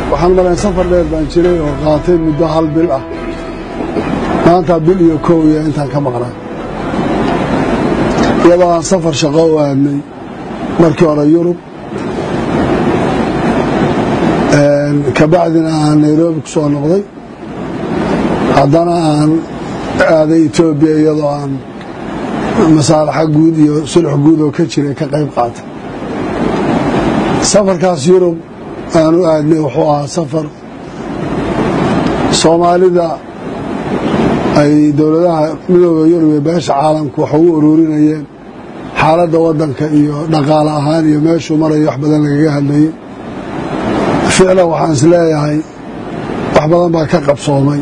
waxaan malayn safar dheer baan jiray oo qaatay muddo hal bil ah maanta bil iyo kow iyo intaan ka maqnaa iyadoo aan safar shaqo u aadnay markii hore yurub kabacdina aan nairobi ku soo noqday haddana aan aaday etoobiya iyadoo aan masaalaxa guud iyo sulx guud oo ka jiray ka qayb qaatay safarkaas yurub aan u aadnay wuxuu ahaa safar soomaalida ay dowladaha midooda yurub iyo beesha caalamku wax ugu ururinayeen xaaladda waddanka iyo dhaqaale ahaan iyo meeshuu marayo wax badan lagaga hadlayay ficlan waxaan is leeyahay wax badan baa ka qabsoomay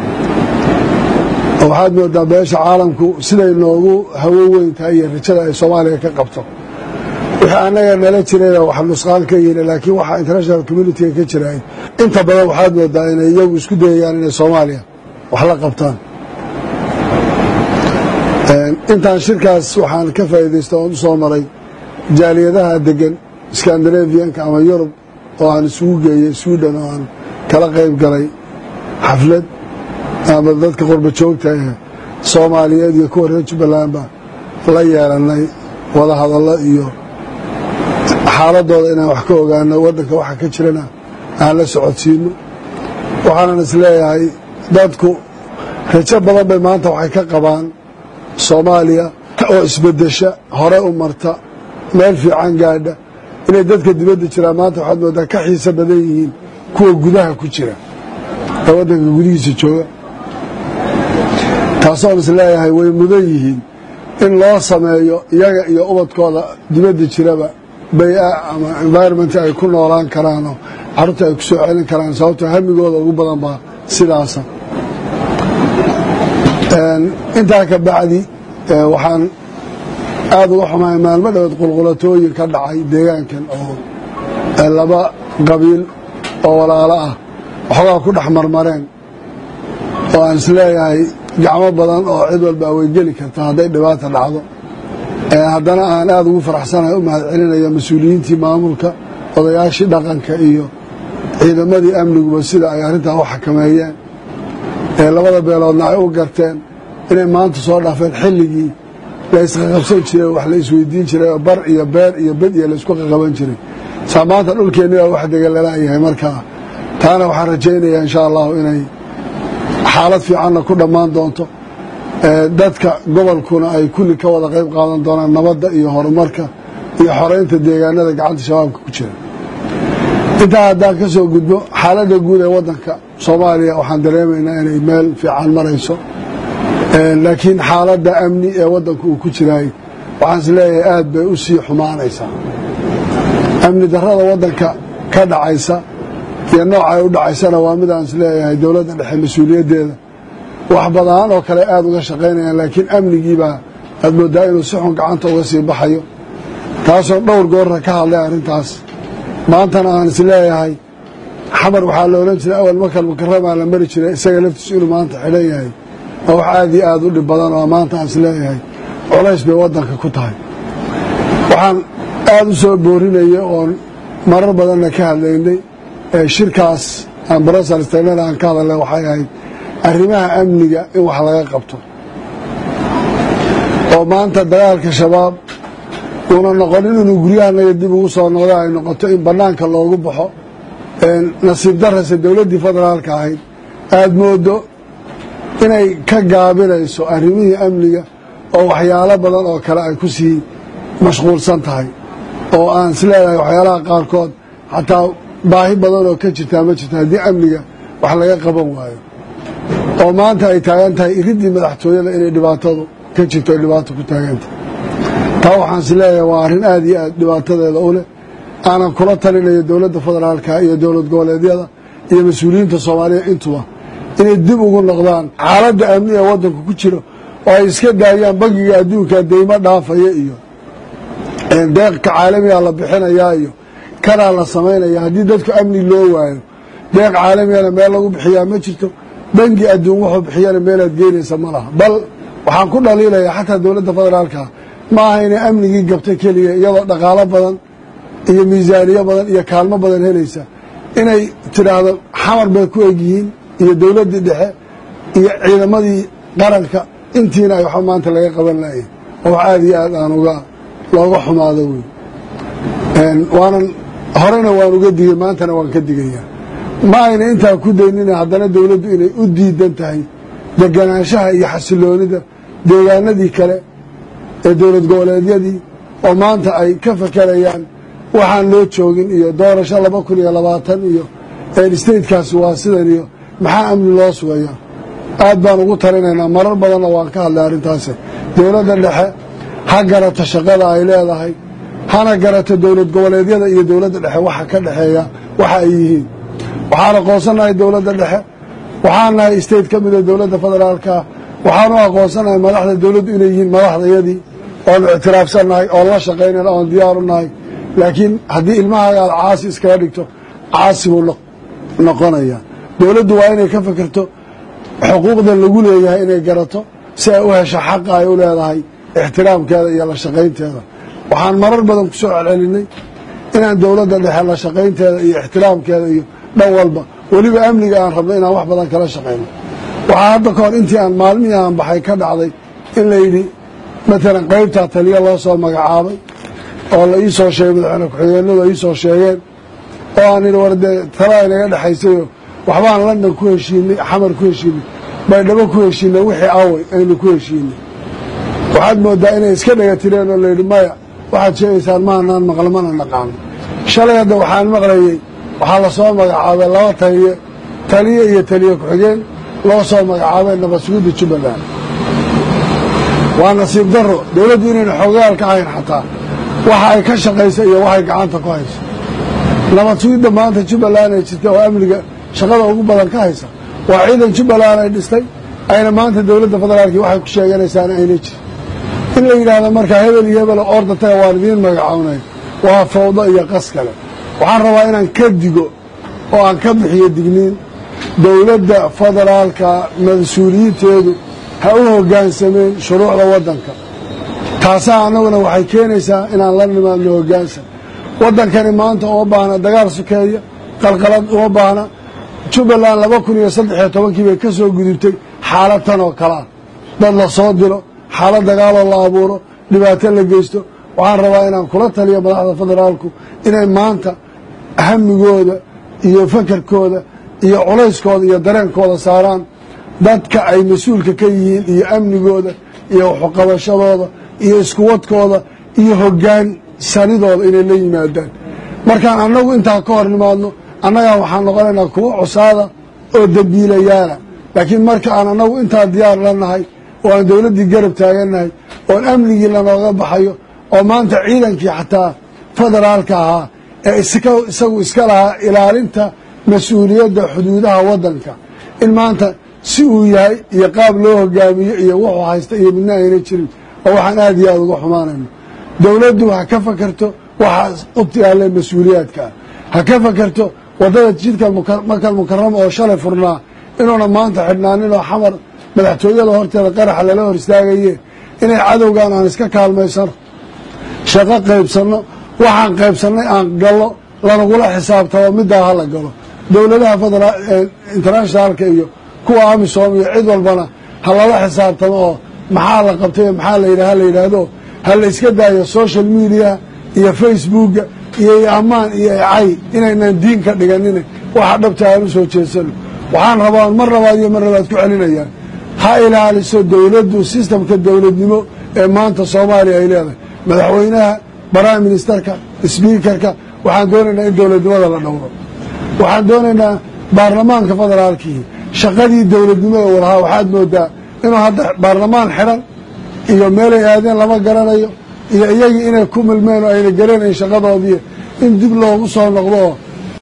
oo waxaad moodaa beesha caalamku siday noogu hawo weyn tahay iyo rajada ay soomaaliya ka qabto wixii annaga nala jirayna wax nusqaan ka yihin laakiin waxa international communitiga ka jiraay inta badan waxaad moodaa inay iyagu isku dayayaan inay soomaaliya wax la qabtaan intaan shirkaas waxaan ka faa'iidaysta oon u soo maray jaaliyadaha degan skandinavianka ama yurub oo aan isugu geeyey sweden oo aan kala qayb galay xaflad ama dadka qurba joogta ee soomaaliyeed iyo kuwa reer jubbalandba la yeelanay wada hadallo iyo xaaladooda inaan wax ka ogaano waddanka waxa ka jirana aan la socodsiino waxaanan is leeyahay dadku rajo badan bay maanta waxay ka qabaan soomaaliya oo isbedesha hore u marta meel fiican gaadha inay dadka dibadda jiraan maanta waxaad moodaa ka xiiso badan yihiin kuwa gudaha ku jira ee waddanka gudihiisa jooga taasoon is leeyahay way mudan yihiin in loo sameeyo iyaga iyo ubadkooda dibadda jiraba bay-a ama environment ay ku noolaan karaanoo carruurta ay ku soo celin karaan sababtoo hamigooda ugu badan baa sidaasa intaa ka bacdi waxaan aada uga xumahay maalmo dhaweed qulqulatooyin ka dhacay deegaankan oo laba qabiil oo walaalo ah waxoogaa ku dhex marmareen oo aan is leeyahay gacmo badan oo cid walba way geli karta hadday dhibaata dhacdo haddana aan aada ugu faraxsanahay u mahad celinayo mas-uuliyiintii maamulka odayaashii dhaqanka iyo ciidamadii amniguba sida ay arrintaa u xakameeyeen ee labada beeloodna ay u garteen inay maanta soo dhaafeen xilligii la isqaqabsan jiray wax la isweydiin jiray oo bar iyo beer iyo bed iyo laysku qaqaban jiray saa maanta dhulkeenni baa wax degalalayahay markaa taana waxaan rajaynayaa insha allahu inay xaalad fiicanna ku dhammaan doonto dadka gobolkuna ay kulli ka wada qayb qaadan doonaan nabadda iyo horumarka iyo xoreynta deegaanada gacanta shabaabka ku jira intaa haddaan ka soo gudbo xaaladda guud ee waddanka soomaaliya waxaan dareemaynaa inay meel fiican marayso laakiin xaaladda amni ee waddanku uu ku jiraay waxaan is leeyahay aad bay u sii xumaanaysaa amni darrada waddanka ka dhacaysa iyo nooca ay u dhacaysana waa mid aan is leeyahay dowladda dhexe mas-uuliyaddeeda wax badan oo kale aada uga shaqaynayaan laakiin amnigiibaa aad mooddaa inuu si xun gacanta uga sii baxayo taasoo dhowr goorra ka hadlay arrintaas maantana aan is leeyahay xamar waxaa la odhan jiray awal makal mukaramaa la mari jiray isaga laftiisu inuu maanta xidhan yahay waa wax aada iyo aada u dhib badan oo maanta aan is leeyahay colays bay waddanka ku tahay waxaan aada u soo boorinaya oon marar badanna ka hadlaynay shirkaas aan brosels tagnana aan ka hadalnay waxay ahayd arrimaha amniga in wax laga qabto oo maanta dagaalka shabaab uuna noqonin inuu guryahanaga dib ugu soo noqdo ay noqoto in bannaanka loogu baxo nasiib darase dowladdii federaalka ahayd aada moodo inay ka gaabinayso arrimihii amniga oo waxyaalo badan oo kale ay ku sii mashquulsan tahay oo aan is leedahay waxyaalaha qaarkood xataa baahi badan oo ka jirtaa ma jirta haddii amniga wax laga qaban waayo oo maanta ay taagan tahay iriddii madaxtooyada inay dhibaatadu ka jirto ay dhibaato ku taagantahay taa waxaan is leeyahay waa arrin aada iyo aad dhibaatadeeda u leh aanan kula talinayo dowladda federaalka iyo dowlad goboleedyada iyo mas-uuliyiinta soomaaliya intuba inay dib ugu noqdaan xaaladda amni ee waddanku ku jiro oo ay iska daayaan bangiga adduunka deymo dhaafaya iyo deeqka caalamiga la bixinayaa iyo kanaa la samaynaya haddii dadku amni loo waayo deeq caalamigana meel lagu bixiyaa ma jirto bangi adduun wuxuu bixiyana meelaad geynaysa ma laha bal waxaan ku dhaliilayaa xataa dowladda federaalka ma aha inay amnigii gabta keliya iyadoo dhaqaalo badan iyo miisaaniyo badan iyo kaalmo badan helaysa inay tidhaahdo xamar bay ku egyihiin iyo dowladdii dhexe iyo ciidamadii qaranka intiina ay waxba maanta laga qaban lahayn oo wax aada iyo aad aan uga looga xumaado wey waanan horena waan uga digay maantana waan ka digayaa ma ayna intaa ku daynina haddana dowladdu inay u diidan tahay deganaanshaha iyo xasiloonida deegaanadii kale ee dowlad goboleedyadii oo maanta ay ka fakerayaan waxaan loo joogin iyo doorasho laba kun iyo labaatan iyo statekaasi waa sidan iyo maxaa amni loo sugayaa aad baan ugu talinaynaa marar badanna waan ka hadlay arrintaasi dowladda dhexe ha garato shaqada ay leedahay hana garato dowlad goboleedyada iyo dowladda dhexe waxa ka dhexeeya waxa ay yihiin waxaan aqoonsanahay dowladda dhexe waxaan nahay state ka mida dowladda federaalka waxaanu aqoonsanahay madaxda dowladdu inay yihiin madaxdayadii oonu ictiraafsannahay oon la shaqaynayna oon diyaaru nahay laakiin haddii ilmahaaga aad caasi iskaga dhigto caasi buu noqonaya dowladdu waa inay ka fikirto xuquuqdan lagu leeyahay inay garato si ay u hesho xaqa ay u leedahay ixtiraamkeeda iyo la shaqaynteeda waxaan marar badan ku soo celcelinay inaan dowladda dhexe la shaqaynteeda iyo ixtiraamkeeda iyo dhan walba weliba amniga aan rabno inaan wax badan kala shaqayno waxaa hadda ka hor intii aan maalmihii aan baxay ka dhacday in la yidhi matalan qaybtaa taliya loo soo magacaabay oo la ii soo sheegay madaxweyne ku-xigeenadu ay ii soo sheegeen oo aan idhi war dee talaa inaga dhexaysayo waxbaan london ku heshiinay xamar ku heshiinay baydhabo ku heshiinay wixii away aynu ku heshiinay waxaad moodaa inay iska dhega tireen oo layidhi maya waxaad sheegaysaan maanaan maqla mana naqaano shalay hadda waxaan maqlayey waxaa lasoo magacaabay laba taliye taliye iyo taliye ku-xigeen loo soo magacaabay nabadsuguda jubbaland waa nasiib daro dowladdu inayna xoogayaal ka hayn xataa waxa ay ka shaqaysa iyo waxay gacanta ku hayso nabad sugidda maanta jubbaland ay jirta oo amniga shaqada ugu badan ka haysa waa ciidan jubbaland ay dhistay ayna maanta dowladda federaalki waxay ku sheeganaysaana ayna jirin in la yidhaahdo markaa hebel iyo hebel orda taga waan idiin magacawnay waa fawdo iyo qas kale waxaan rabaa inaan ka digo oo aan ka bixiyo digniin dowladda federaalka mas-uuliyiinteedu ha u hoggaansameen shuruucda waddanka taasaa annaguna waxay keenaysaa inaan la nimaadno hoggaansan waddankani maanta uma baahna dagaal sukeeya qalqalad uma baahna jubbaland laba kun iyo saddex iyo tobankii bay ka soo gudubtay xaalad tan oo kale ah dad la soo dilo xaalad dagaaloo la abuuro dhibaato la geysto waxaan rabaa inaan kula taliyo madaxda federaalku inay maanta hamigooda iyo fakarkooda iyo culayskooda iyo dareenkooda saaraan dadka ay mas-uulka ka yihiin iyo amnigooda iyo waxuqabashadooda iyo iskuwadkooda iyo hoggaan sanidooda inay la yimaadaan markaan annagu intaa ka hor nimaadno annagaa waxaan noqonaynaa kuwo cusaada oo dembiilayaala laakiin marka aan annagu intaa diyaar la nahay oo aan dowladdii garab taagannahay oon amnigii lanooga baxayo oo maanta ciidankii xataa federaalka ahaa ee isagu iska lahaa ilaalinta mas-uuliyadda xuduudaha waddanka in maanta si uu yahay iyo qaab loo hogaamiyo iyo wuxuu haysta iyo midna ayna jirin oo waxaan aad iyo aada uga xumaanayno dowladdu ha ka fakarto waxaa u taalle mas-uuliyaadka ah ha ka fakarto waddada jidka makal mukarama oo shalay furnaa inuuna maanta xidhnaanin oo xamar madaxtooyada horteeda qaraxa lala hor istaagaye inay cadowgan aan iska kaalmaysano shaqo qaybsanno waxaan qaybsannay aan gallo lanagula xisaabtamo middaa ha la galo dowladaha federa internationaalka iyo kuwa amisom iyo cid walbana ha lala xisaabtamo oo maxaa la qabtay maxaa la yidhah ha la yidhaahdo ha la iska daayo social media iyo facebooka iyo ammaan iyo cay inaynan diin ka dhiganin waxa dhabta aan u soo jeesano waxaan rabaa mar labaad iyo mar labaad ku celinayaan ha ilaaliso dowladdu sistamka dowladnimo ee maanta soomaaliya ay leedahay madaxweynaha prime ministerka sbiikarka waxaan doonaynaa in dowladnimada la dhowro waxaan doonaynaa baarlamaanka federaalkii shaqadii dowladnimada u lahaa waxaad moodaa inuu hadda baarlamaan xidhan iyo meelay aadeen lama garanayo iyo iyagii inay ku milmeen oo ayna garanayn shaqadoodii in dib loogu soo noqdo oo